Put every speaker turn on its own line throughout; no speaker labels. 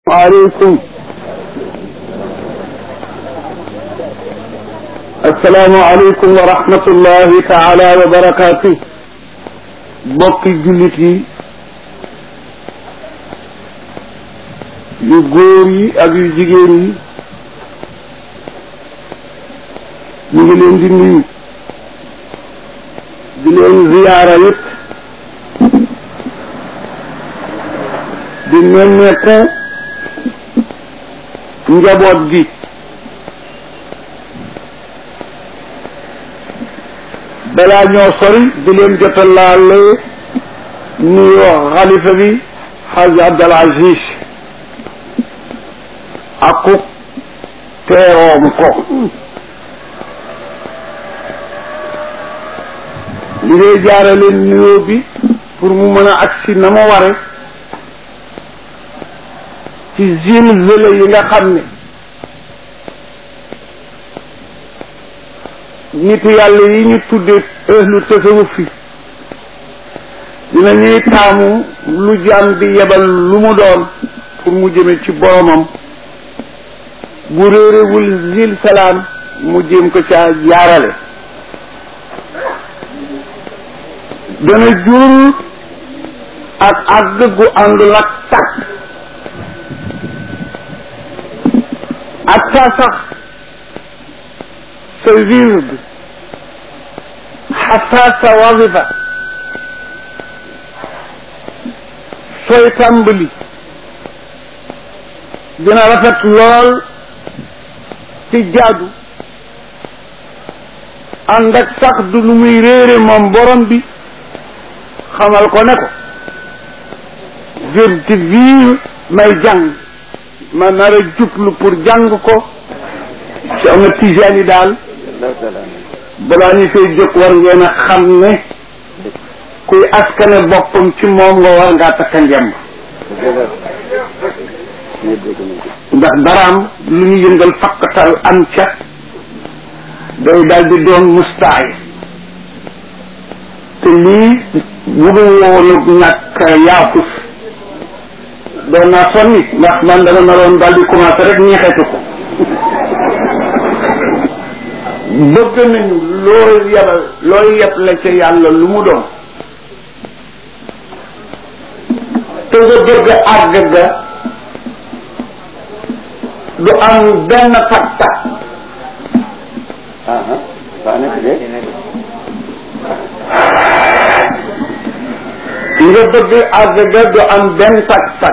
aleykum assalaamu aleykum wa rahmatullahi taala wa barakaatu bokki jullit yi yu góor yi ak yu jigéen yi ñu ngi leen di nuyu di leen ziyaara yëpp di nemmeeku njaboot gi balaa ñoo sori di leen jotalaale nuyoo xalifa bi xaj Abdal Aziz aku teeroom ko li ngay jaarale nuyoo bi pour mu mën a agsi na ma ware ci zilzala yi nga xam ne nitu yàlla yi ñu tudde ahlu tasawuf fi dina ñuy taamu lu jaam bi yebal lu mu doon pour mu jëme ci boromam bu réerewul zil salaam mu jéem ko caa jaarale dana jur ak àgg gu àndul ak tàkk ak saa sax sa wird xataa sa wazifa sooy tàmbali dina rafet lool ci jaadu ànd ak sax du lu muy réere moom borom bi xamal ko ne ko wird bii may jàng ma nar a jublu pour jàng ko ci am na tijaan yi daal balaa ñu koy jóg war ngeen a xam ne kuy askane boppam ci moom nga war ngaa takka ngemb ndax daraam lu ñu yëngal fakkatal am ca day daal di doon mustaay te lii bu dul woonu ñàkk yaafus doon naa sonni ndax man dama naroon daal di commencé rek ñeexetu ko bëgg nañu looy yebal looy yeb la ca yàlla lu mu doon te nga bëgg àgg ga du am benn taktak nga bëgg àgg ga du am benn tak-tak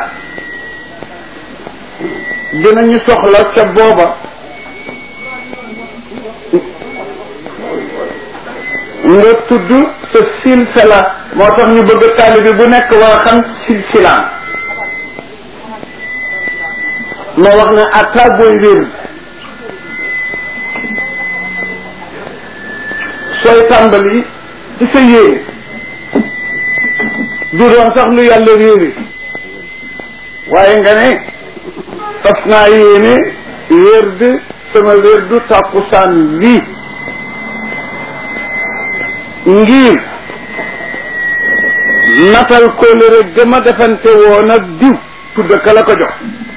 dinañu soxla ca booba nga tudd sa silsila moo tax ñu bëgg taalibi bu nekk war a xam silsilaan ma wax ne atta booy wér sooy tàmbali ci sa yéene du doon sax lu yàlla réeri waaye nga ne fas naa yéene wérd sama wérdu tàkkusaan bii ngir natal kóllëre gëma defante woon ak diw tudd ka la ko jox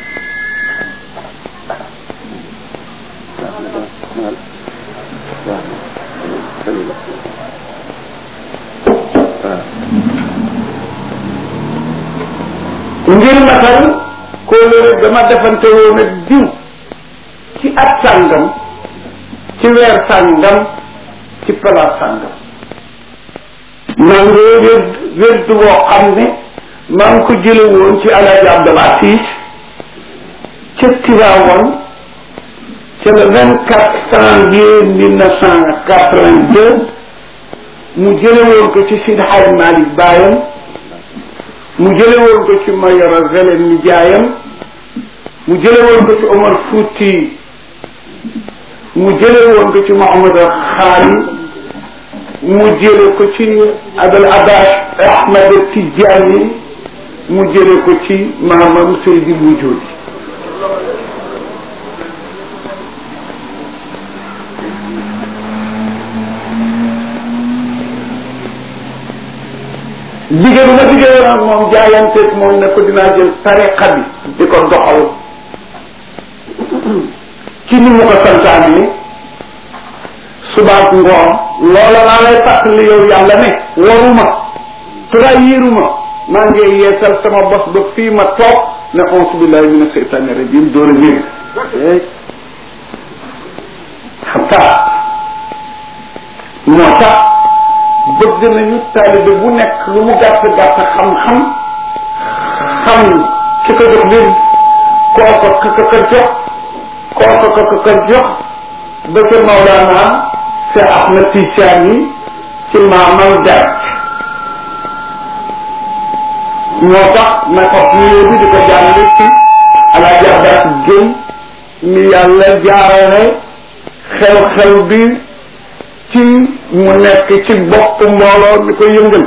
ngir natal kóllëre dama defante woon ak diw ci at sàngam ci weer sàngam ci palaas sàngam maa ngi wér wérdu woo xam ne maa ngi ko jële woon ci alaaji Abdul Aziz ca Tiwaawoon ca le vingt quatre janvier mille neuf cent quatre-vingt-deux mu jële woon ko ci Sidi Hadj Malick baayam mu jële woon ko ci Mayoro Velen mi jaayam mu jële woon ko ci Omar Fouti mu jële woon ko ci Mouhamad Xaali mu jële ko ci Abul Abbas Ahmad Tijaani mu jële ko ci maamam Seydi Wujudi liggéey bu ma liggéey woon ak moom jaayanteeg moom ne ko dinaa jël tariqa bi di ko doxal ci ni mu ko santaane subaak ngoon loola laa lay fàttali yow yàlla ne waruma trahiruma maa ngi yeesal sama bos ba fii ma toog ne auzu billahi mina seytaani rajim door a ñëw xataa moo tax bëgg nañu taalibe bu nekk lu mu gàtt gàtt xam-xam xam ki ko jox leen kooko ka ka jox kooko ka ka jox ba ca Mawlana Cheikh Ahmed Tidiane yi ci maamam dara moo tax ma xob nuyoo bi di ko jàllale ci Alaaji Abbas Gueye mi yàlla jaarale xew-xew bi ci mu nekk ci bopp mbooloo mi ko yëngal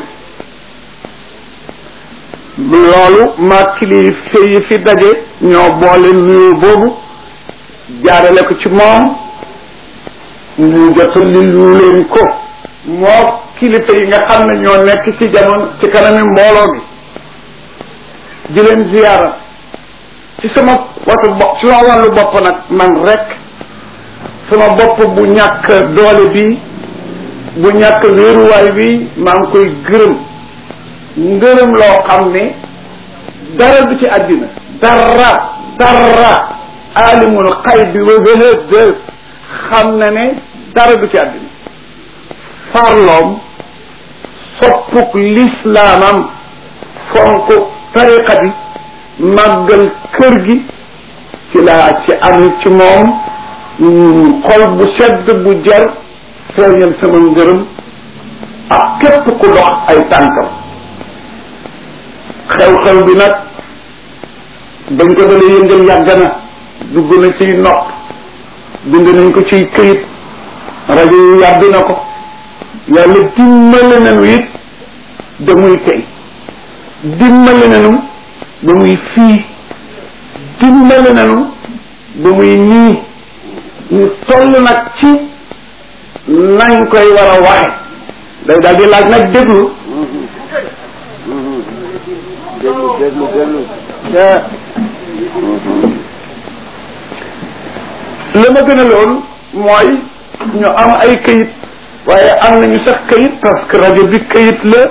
loolu maa kilifa yi fi daje ñoo boole nuyoo boobu jaarale ko ci moom mu jotali lu leen ko moo kilifa yi nga xam ne ñoo nekk ci jamono ci kanami mbooloo mi di leen ziyaara ci sama watu bopp ci sama wàllu bopp nag man rek sama bopp bu ñàkk doole bi bu ñàkk wéeruwaay bi maa ngi koy gërëm ngërëm loo xam ne dara du ci àddina dara dara alimul xay bi wa wéhëd xam na ne dara du ci àddina farloom soppuk lislaamam fonk tariqa bi màggal kër gi ci laa ci am ci moom xol bu sedd bu jar feeñal sama ngërëm ak képp ku dox ay tànkam xew-xew bi nag dañ ko dalee yëngal yàgg na dugg na ciy nopp bind nañ ko ciy këyit rajo yi yàbbi na ko yàlla dimbale nañu it da muy tey dimbale nañu ba muy fii dimbale nañu ba muy nii ñu toll nag ci nañ koy war a waxe day daal di laaj nag déglu
déglu déglu déglu
li ma gën a loon mooy ñu am ay këyit waaye am nañu sax këyit parce que rajo bi këyit la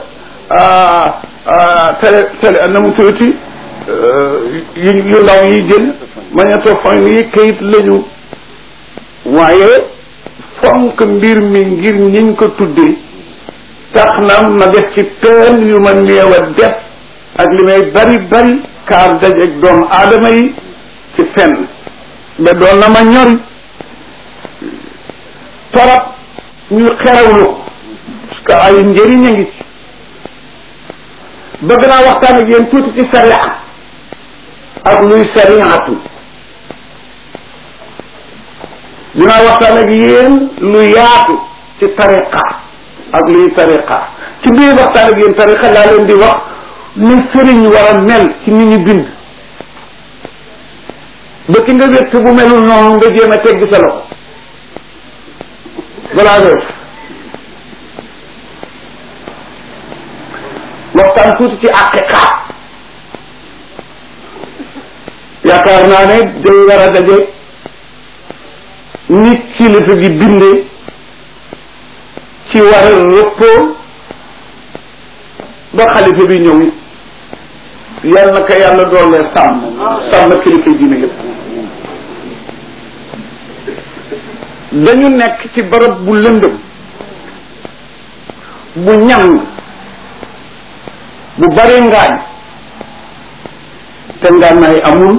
télé télé na mu tuuti yu yu ndaw yi jël magnétophone yi këyit lañu waaye fonk mbir mi ngir ñiñ ko tuddee tax na ma def ci peen yu ma néew a def ak li may bari bari kaar dajeeg doomu aadama yi ci fenn ba doon na ma ñori torop ñu xerawlu parce que ay njëriñ a ngi ci bëgg naa waxtaan ak yéen tuuti ci sariya ak luy sariyaatu dinaa waxtaan ak yéen lu yaatu ci tariqa ak luy tariqa ci biir waxtaan ak yéen tariqa laa leen di wax ni sëriñ war a mel ci ni ñu bind ba ki nga wétt bu melul noonu nga jéem a tegg sa loxo balaa def waxtaan tuuti ci aqiqa yaakaar naa ne day war a daje nit kilifa gi bindee ci war a rëppoo ba xalifa bi ñëw yal na ko yàlla doole sàmm sàmm kilifa diine yëpp dañu nekk ci barab bu lëndëm bu ñàng bu bari ngaañ te ngànnaay amul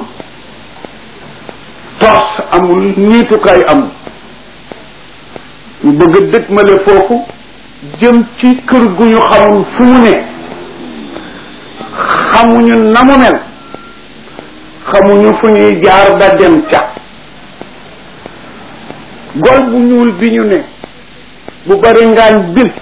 tos amul niitukaay amul ñu bëgg a dëgmale foofu jëm ci kër gu ñu xamul fu mu ne xamuñu na mu mel xamuñu fu ñuy jaar da dem ca gol bu ñuul bi ñu ne bu bari ngaañ bil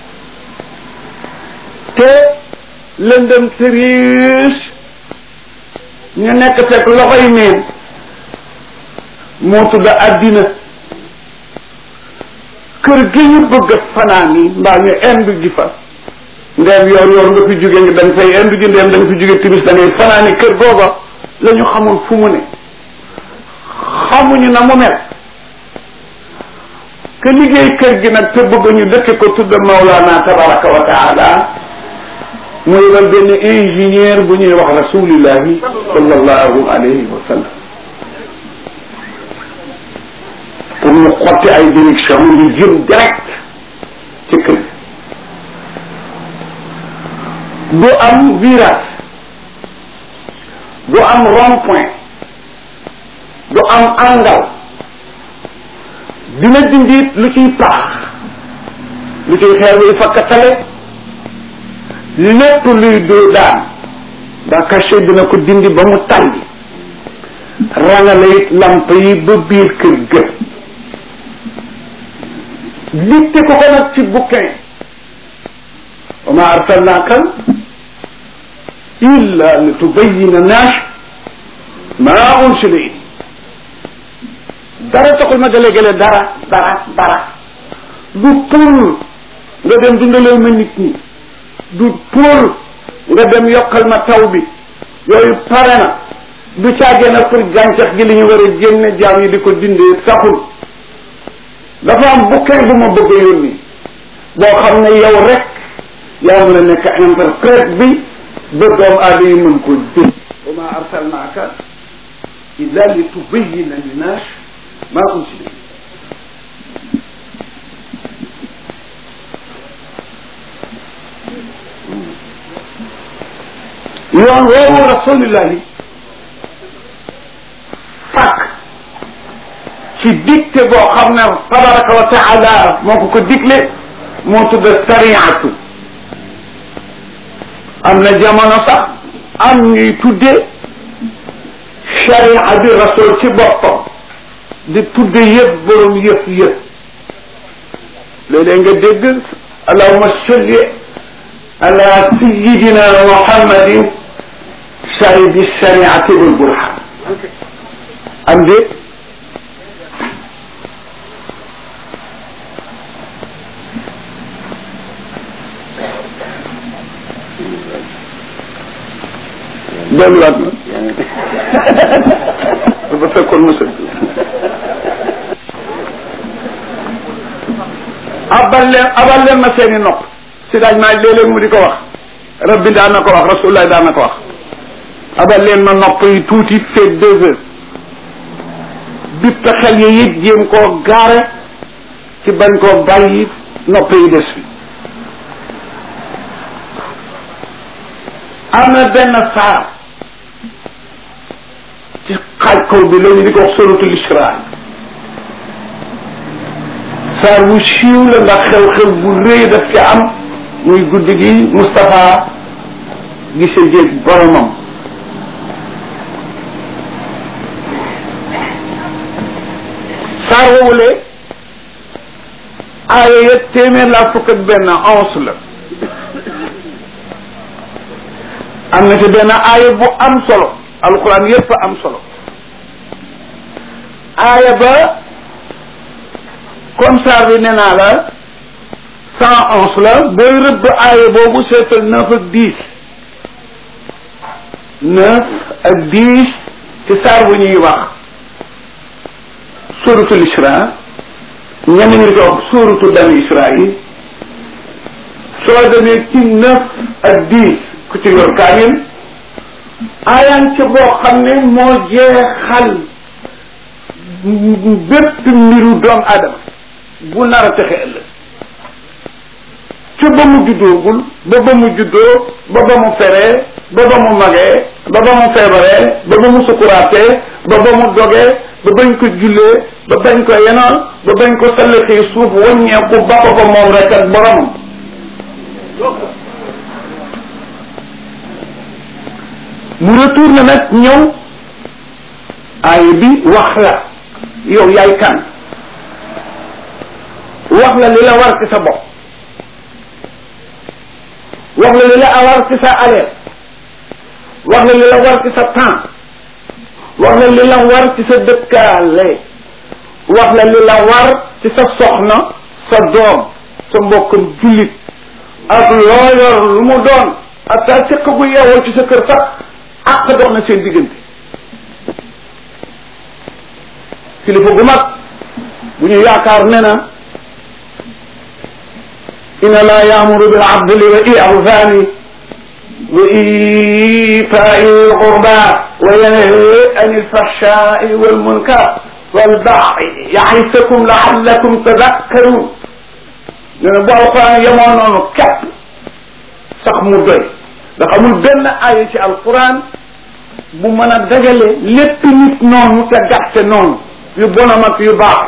te lëndëm sëriis ñu nekk fekk loxoy neen moo tudd àddina kër gi ñu bëgg fanaan yi mbaa ñu ind ji fa ndeem yoor yoor nga fi jóge nga da nga fay indi ji ndeem da nga fi jóge timis da ngay fanaani kër googa la ñu xamul fu mu ne xamuñu na mu mel que liggéey kër gi nag te bëgg ñu dëkk ko tudd Mawlana tabaraka wa taala muy wal benn ingénieur bu ñuy wax rasulillahi sallallahu alayhi wa sallam pour ñu xotti ay direction ñu jëm direct ci kër gi du am virage du am rond point du am angle dina dindi lu ciy paax lu ciy xeer luy fakkatale lépp luy doo daan daa caché dina ko dindi ba mu tàlli rangale it lamp yi ba biir kër gë litte ko ko nag ci bouquin wa ma arsalnaaka illa li tubayina naas ma unsila it dara taxul ma gële-gële dara dara dara du pour nga dem dundaloo ma nit ñi du pour nga dem yokkal ma taw bi yooyu pare na du caagee na pour gàncax gi li ñu war a génne jaam yi di ko dindee taxul dafa am bouquin bu ma bëgg a yónni boo xam ne yow rek yaa mën a nekk interprète bi ba doom aada yi mën ko dégg wa ma arsalnaaka illa li tubayina linnaas ma unsila yoon woowu rasulillahi fàkk ci dicté boo xam ne tabaraka wa taala moo ko ko digle moo tudd sariatu am na jamono sax am ñuy tudde sharia bi rasul ci boppam di tudde yëpp borom yëpp yëpp léeg-léeg nga dégg allahuma salli ala sayidina muhammadin shahidi shariati wal burhan am déet delluwaat na dafa fekkoon mu sëgg abal leen abal leen ma seeni nopp si daaj maa léeg-léeg mu di ko wax rabbi daan na ko wax rasulullah daan na ko wax abal leen ma nopp yi tuuti feeg deux heures bippe xel yi it jéem koo gaare ci bañ koo bàyyi nopp yi des fi am na benn saar ci xaaj kaw bi lañu di ko wax suratul isra saar bu siiw la ndax xew-xew bu rëy daf ci am muy guddi gi Moustapha gise jéeg boromam saar woowule aaya ya téeméer laa fukk ak benn onze la am na ci benn aaya bu am solo alquran yépp am solo aaya ba comme saar bi nee naa la cent onze la booy rëbb aaya boobu seetal neuf ak dix neuf ak dix ci saar bu ñuy wax suratul isra ñenn ñi di ko wax suratu bani israil soo demee ci neuf ak dix ku ci yor kaamil aayaan ca boo xam ne moo jeexal bépp mbiru doomu aadama bu nar a texe ëllëg ca ba mu juddoogul ba ba mu juddoo ba ba mu feree ba ba mu magee ba ba mu feebaree ba ba mu sukuraatee ba ba mu dogee ba bañ ko jullee ba bañ ko yenoon ba bañ ko sallaxee suuf wàññeeku ba ko ko moom rek ak boromam mu retourne nag ñëw aay bi wax la yow yaay kan wax la li la war ci sa bopp wax la li la war ci sa aleel wax la li la war ci sa temps wax la li la war ci sa dëkkaale wax la li la war ci sa soxna sa doom sa mbokkam jullit ak loo yor lu mu doon ak taa séq gu yeewoo ci sa kër sax àq dox na seen diggante kilifa gu mag bu ñu yaakaar ne na inna laa yaamuru bil adli wa ihsani wa itai lqurba wa yanhi an ilfahshai walmunkar walbaghi ya'izukum la'allakum tadhakkarun nee na bu alquran yemoo noonu képp sax mu doy ndax amul benn aaya ci alquran bu mën a dajale lépp nit noonu te gàtte noonu yu bonam ak yu baax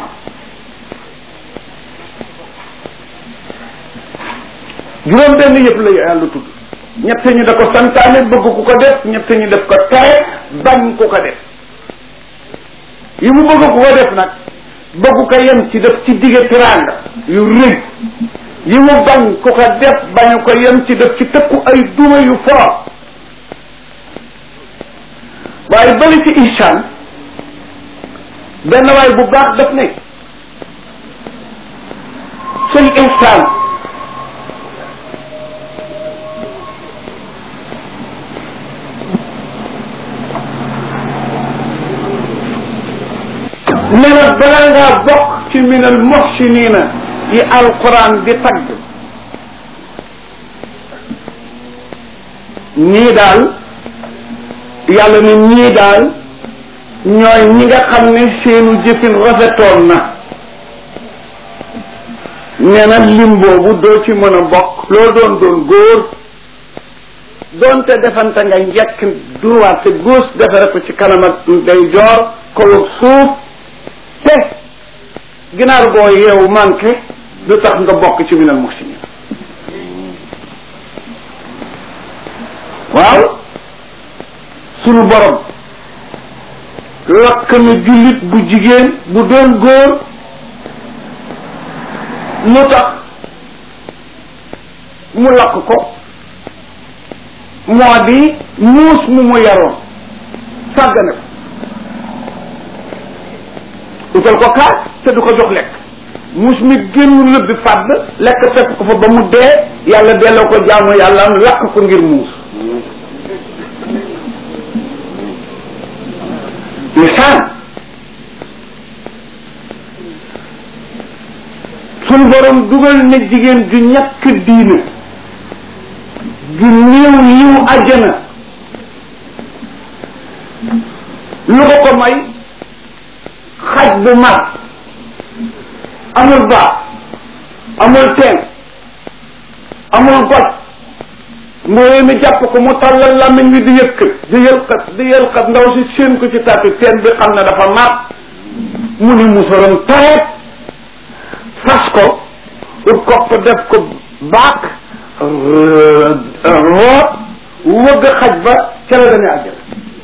juróom benn yëpp la yàlla tudd ñett ñi da ko santaane bëgg ku ko def ñett ñi def ko tere bañ ku ko def yi mu bëgg ku ko def nag bëgg ko yem ci def ci digge tiraanga yu rëy yi mu bañ ku ko def bañu ko yem ci def ci tëkku ay duma yu fort waaye bali ci ihsan benn waay bu baax daf ne suñ ihsan ne na balaa ngaa bokk ci minal muhsinina yi alquran di tagg ñii daal yàlla ne ñii daal ñooy ñi nga xam ne seenu jëfin rafetoon na nee na lim boobu doo ci mën a bokk loo doon doon góor doonte defante nga njëkk droite gauche defare ko ci kanam ak day joor kaw ak suuf te ginaar boo yeewu manqué du tax nga bokk ci minal muhsinin waaw sunu borom lakk na jullit bu jigéen bu doon góor lu tax mu lakk ko moo di muus mu mu yaroon sàggane ko utal ko kaas te du ko jox lekk muus mi génn lëbbi fàdd lekk fekk ko fa ba mu dee yàlla delloo ko jaamu yàlla lakk ko ngir muus lisaan suñ borom dugal na jigéen ju ñàkk diina ju néew yiw àjjana lu ko ko may xaj bu mar amul baax amul teen amul goj mbooye mi jàpp ko mu tàllal làmmiñ wi di yëkkat di yëlkat di yëlkat ndaw si séen ko ci tàppi teen bi xam ne dafa mar mu ni musorom tareet fas ko ut kopp def ko baak root wëgg xaj ba ca la dañu àjjana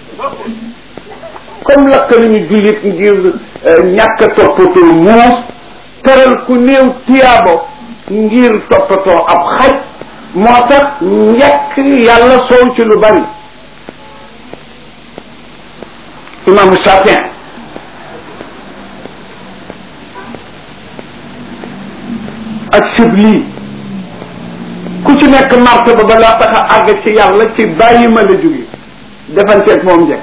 comme lakk nañu jullit ngir ñàkk toppatoo muus teral ku néew tiyaabo ngir toppatoo ab xaj moo tax njëkk yàlla soow ci lu bari imaamu Shafii ak Sibli ku ci nekk martaba ba la tax a àgg ci yàlla ci bàyyi ma la jóge defanteeg moom njëkk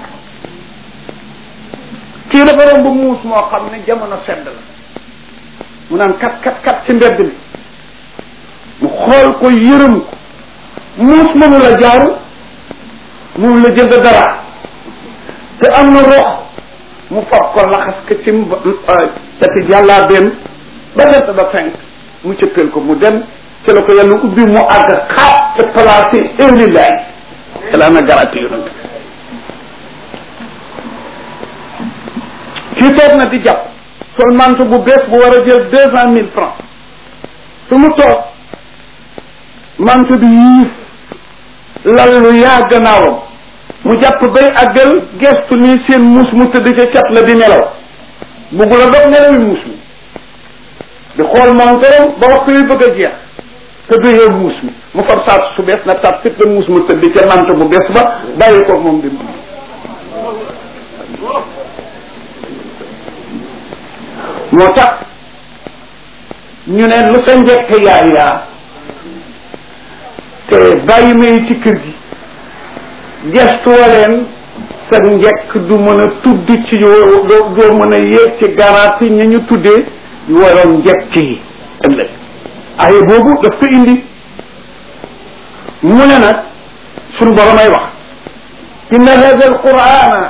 kii dafa romb muus moo xam ne jamono sedd la mu naan kat kat kat ci mbedd mi mu xool ko yërëm ko muus mënu la jaaru mënu la jënd dara te am na rox mu fab ko laxas ko ci tati jàllaa benn ba dent ba fenk mu cëppeel ko mu dem ci la ko yàlla ubbi mu àgg xaat te placé eulilaay yàlla na garanti yonante kii toog na di jàpp sol manto bu bees bu war a jël deux cent mille francs su mu toog manto bi yiif lal lu yaa gannaawam mu jàpp bay àggal gestu nii seen muus mu tëdd ca cat la di nelaw buggu la dog nelawi muus mi di xool montorom ba waxtu yu bëgg a jeex te du yeew muus mi mu far saat su bees na tat fit la muus mu tëdd ca manto bu bees ba bàyyi ko moom di moo tax ñu ne lu sa njëkk yaay yaa te bàyyi may ci kër gi gestuwa leen sa njekk du mën a tudd ci doo doo mën a yéeg ci garaat yi ñu ñu tuddee yu waroon njekk yi ëllëg aye boobu daf ko indi mu ne nag suñu borom ay wax inna hada alqurana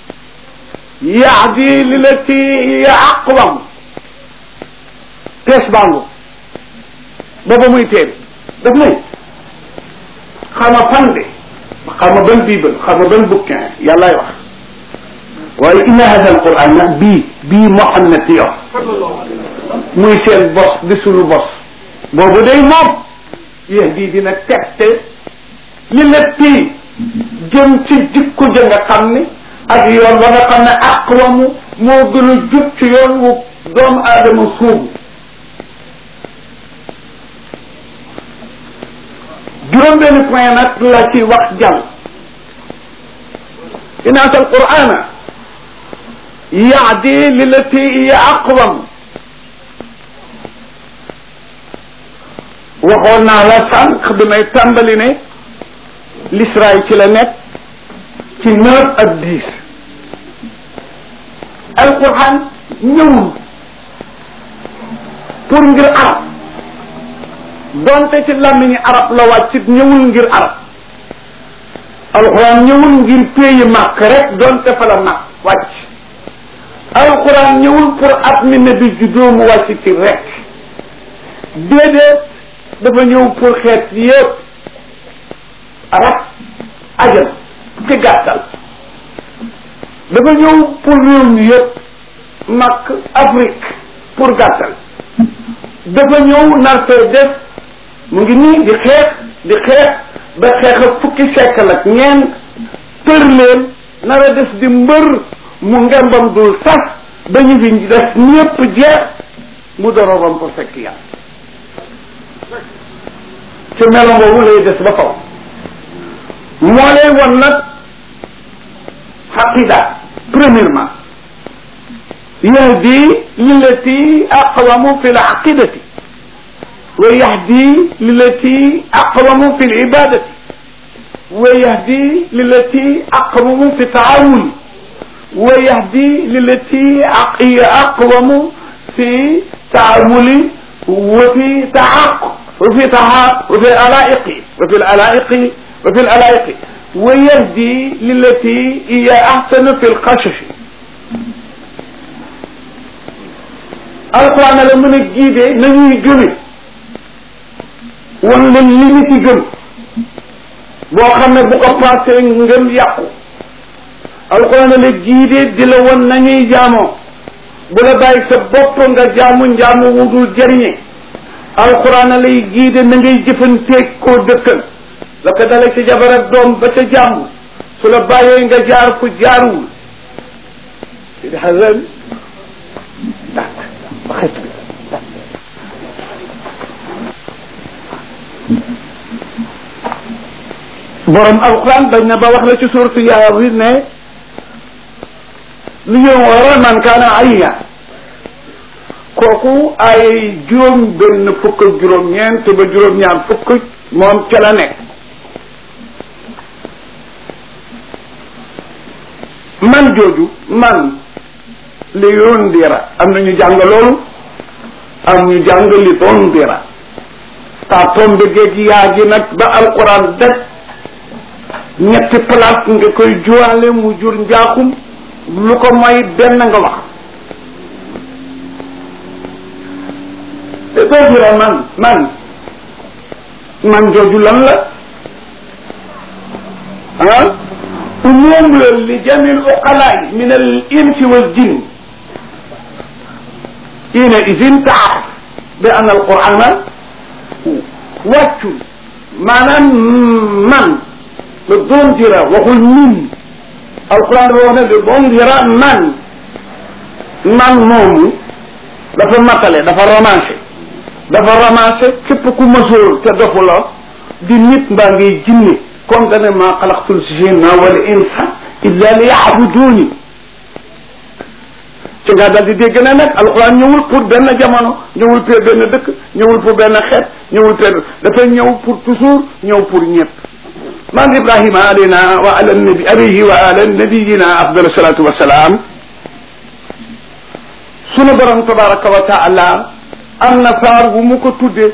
yaadi lilati hiya aqwam tees bangu booba muy téere daf nay xama fan de xama ban bible xama ban bouquin yàllaay wax waaye inna hada alquran nag bii bii Muhammad di yor muy seen bos di sunu bos boobu day moom yéen bii dina tegte li latti jëm ci jikko ja nga xam ne ak yoon wa nga xam ne aqwamu moo gën a jub ci yoon wu doomu aadama suubu juróom benn point nag la ci wax jàll inaas alqurana yaadi lilati hiya aqwam waxoon naa la sànq bi may tàmbali ne l'Israël ci la nekk ci neuf ak dix alquran ñëwul pour ngir arab donte ci làmmiñi arab la wàccit ñëwul ngir arab alquran ñëwul ngir pays màkk rek donte fa la màkk wàcc alquran ñëwul pour at mi ne bi juddoo mu wàcc ci rek déedéet dafa ñëw pour xeet yëpp arab ajam ci gàttal dafa ñëw pour réew mi yëpp makk Afrique pour gàttal dafa ñëw nar fee def mu ngi nii di xeex di xeex ba xeex ak fukki siècle ak ñeent tër leen nar a def di mbër mu ngembam dul sas ba ñu fi def ñëpp jeex mu doroobam pour fekk yàlla ci melo boobu lay des ba faw moo lay won nag xaqida premièrement yahdi lillati aqwamu fi laqidati wa yahdi lillati aqwamu fi libadati wa yahdi lillati aqwamu fi taawuli wa yahdi lillati aqwamu fi taamuli wa fi taaqu وفي تها وفي الألائق وفي الألائق وفي الألائق ويهدي للتي هي أحسن في القشش alquran la mën a giidee nañuy gëme wan leen li ñu ci gëm boo xam ne bu ko passé ngëm yàqu alquran la giidee di la wan nañuy jaamoo bu la bàyyi sa bopp nga jaamu njaamu wudul jëriñe alquran lay giide na ngay jëfanteeg koo dëkkal la ko dale ci jabar ak doom ba ca jàmm su la bàyyee nga jaar fu jaaruwul sidi xasan dak ba xet bi borom alquran bañ na ba wax la ci suuratu Yaasin ne lu yow wara man kaana ayya kooku ay juróom benn fukk ak juróom ñeent ba juróom ñaar fukk moom ca la nekk man jooju man li yundira am na ñu jàng loolu am ñu jàng li tundira ta tombe géej yaa gi nag ba alquran daj ñetti place nga koy juwaale mu jur njaaxum lu ko mooy benn nga wax te tundira man man man jooju lan la ah umum la li jami luqalaay min al insi wal jin ina idin taaraf bi an al qurana wàccul maanaam man le dondira waxul min alquran dafa wax ne le dondira man man moomu dafa matale dafa romancé dafa romancé képp ku mësoor te dofu la di nit mbaa ngay jinne comme dane ma xalaqtul jinna wal insa illa li yaabuduuni ci nga dal di dégg ne nag alquran ñëwul pour benn jamono ñëwul pour benn dëkk ñëwul pour benn xeet ñëwul pour dafa ñëw pour toujours ñëw pour ñëpp maam ibrahima alayna wa ala nabi alayhi wa ala nabiyina afdal salatu wasalaam sunu borom tabaraka wa taala am na saar wu mu ko tudde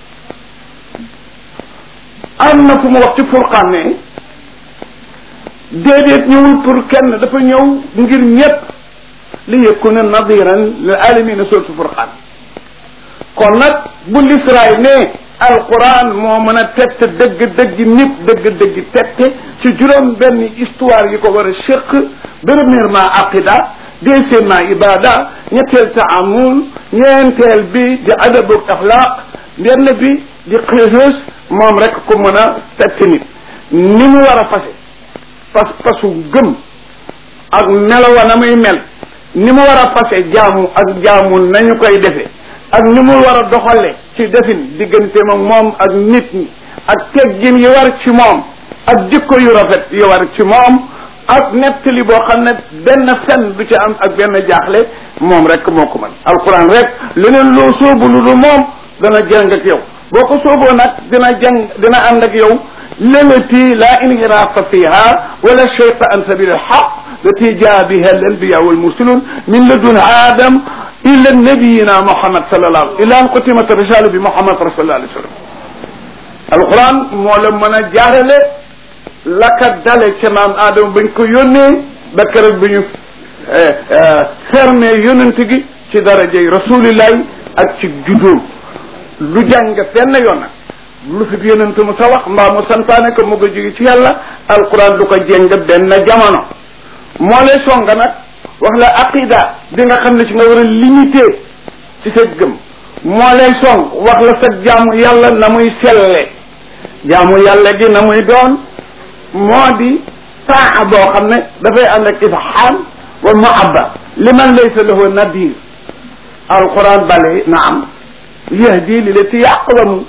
am na fu mu wax ci furqaan ne déedéet ñëwul pour kenn dafa ñëw ngir ñëpp li yakuna nadiran lil alamina suratu furqaan kon nag bu lisraay ne alquran moo mën a tette dëgg dëgg nit dëgg dëgg tette ci juróom benn histoire yi ko war a séq premièrement aqida deuxièmement ibada ñetteel taamul ñeenteel bi di adabu axlaq benn bi di xeesus moom rek ko mën a tette nit ni mu war a fase pas pasu gëm ak melowa na muy mel ni mu war a fase jaamu ak jaamu nañu koy defe ak ni mu war a doxale ci defin diggante ma moom ak nit ñi ak teggin yi war ci moom ak jikko yu rafet yi war ci moom ak nettali boo xam ne benn fen du ci am ak benn jaaxle moom rek moo ko mën alquran rek leneen loo soobu lu du moom dana jàng ak yow boo ko sooboo nag dina jàng dina ànd ak yow lelati la inhirafa fiha wala shayta an sabil alhaq lati jaa biha alanbiya walmursalun min ladun adam ila nabiyina muhammad sallallahu alayhi ila an qutimat risala bi muhammad rasulullah alayhi sallam alquran moo la mën a jaarale la ka dale ca maam aadama bañ ko yónnee ba keroog bi ñu fermé yonent gi ci darajey rasulillahi ak ci judóom lu jàng benn yoon nag lu fi yonent mu sa wax mbaa mu santaane ko mu ko jóge ci yàlla alquran du ko jéng benn jamono moo lay songa nag wax la aqida bi nga xam ne ci nga war a limité ci sa gëm moo lay song wax la sa jaamu yàlla na muy selle jaamu yàlla gi na muy doon moo di taa boo xam ne dafay ànd ak ifham wa muhabba liman laysa lahu nadir alquran bale na am yahdi li lati yaqwamu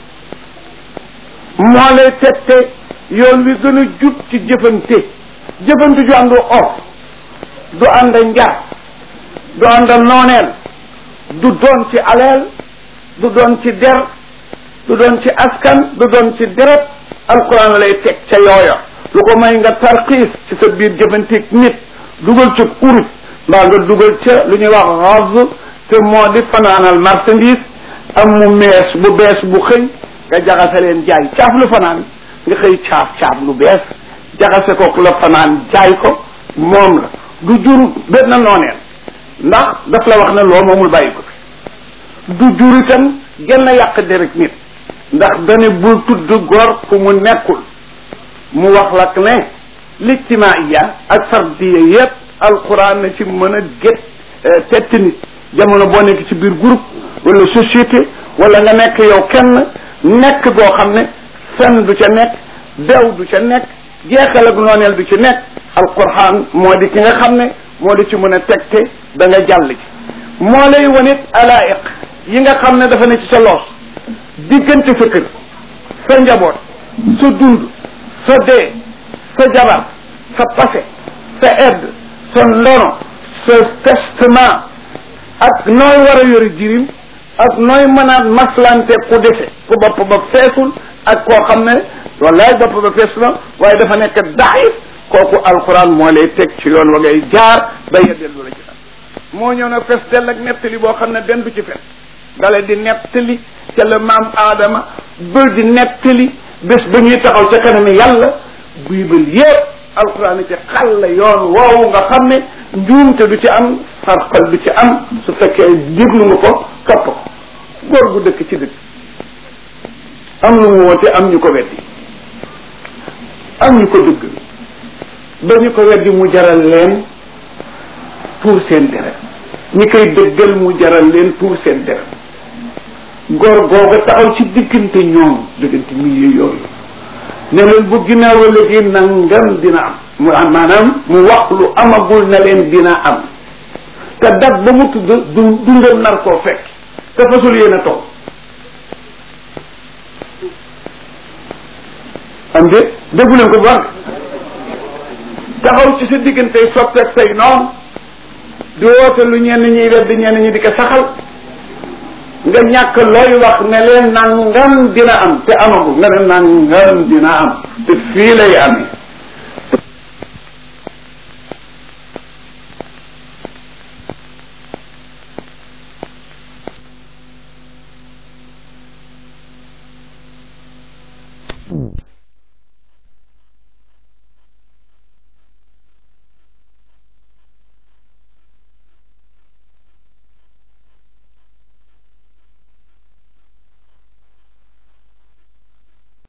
moo lay tette yoon wi gën a jub ci jëfante jëfante ju àndu of du ànd njar du ànd nooneel du doon ci aleel du doon ci der du doon ci askan du doon ci deret alquran lay teg ca yooya lu ko may nga tarxiis ci sa biir jëfanteeg nit dugal ca urus mbaa nga dugal ca lu ñuy wax xaz te moo di fanaanal marchandise am mu mees bu bees bu xëy nga jaxase leen jaay caaf lu fanaan nga xëy caaf caaf lu bees jaxase ko la fanaan jaay ko moom la du jur benn nooneel ndax daf la wax ne loo moomul bàyyi ko fi du jur itam genn yàq derek nit ndax dane bul tudd góor fu mu nekkul mu wax lak ne lijtimaiya ak fardiya yépp alquran na ci mën a gét tett nit jamono boo nekk ci biir groupe wala société wala nga nekk yow kenn nekk goo xam ne fen du ca nekk dew du ca nekk jeexal ak nooneel du ci nekk alquran moo di ki nga xam ne moo di ci mën a tegte da nga jàll ci moo lay wanit alaiq yi nga xam ne dafa ne ci sa loos diggante sa kër sa njaboot sa dund sa dee sa jabar sa passé sa aide sa ndono sa testament ak nooy war a yore jirim ak nooy mën a maslante ku dese ku bopp ba feesul ak koo xam ne wallaay bopp ba fees na waaye dafa nekk daif kooku alquran moo lay teg ci yoon wa ngay jaar ba yeddeel lu la ci moo ñëw nag fes dell ak nettali boo xam ne benn du ci fes dale di nettali ca la maam aadama bël di nettali bés ba ñuy taxaw ca kanami yàlla biibal yépp alquran ci xal la yoon woowu nga xam ne njuumte du ci am farqal du ci am su fekkee déglu nga ko topp ko góor gu dëkk ci dëkk am lu mu woote am ñu ko weddi am ñu ko dëgg ba ñu ko weddi mu jaral leen pour seen deret ñi koy dëggal mu jaral leen pour seen deret góor googa taxaw ci diggante ñoom diggante milieu yooyu ne leen bu ginnaaw léegi nangam dina am mu am maanaam mu wax lu amagul na leen dina am te dat ba mu tudd du dundal nar koo fekk te fasul yéen a toog am de déggu leen ko bu baax taxaw ci sa diggante soppeek say noonu di woote lu ñenn ñiy wedd ñenn ñi di ko saxal nga ñàkk looy wax ne leen nangam dina am te amagu nga ne nangam dina am te fii lay amee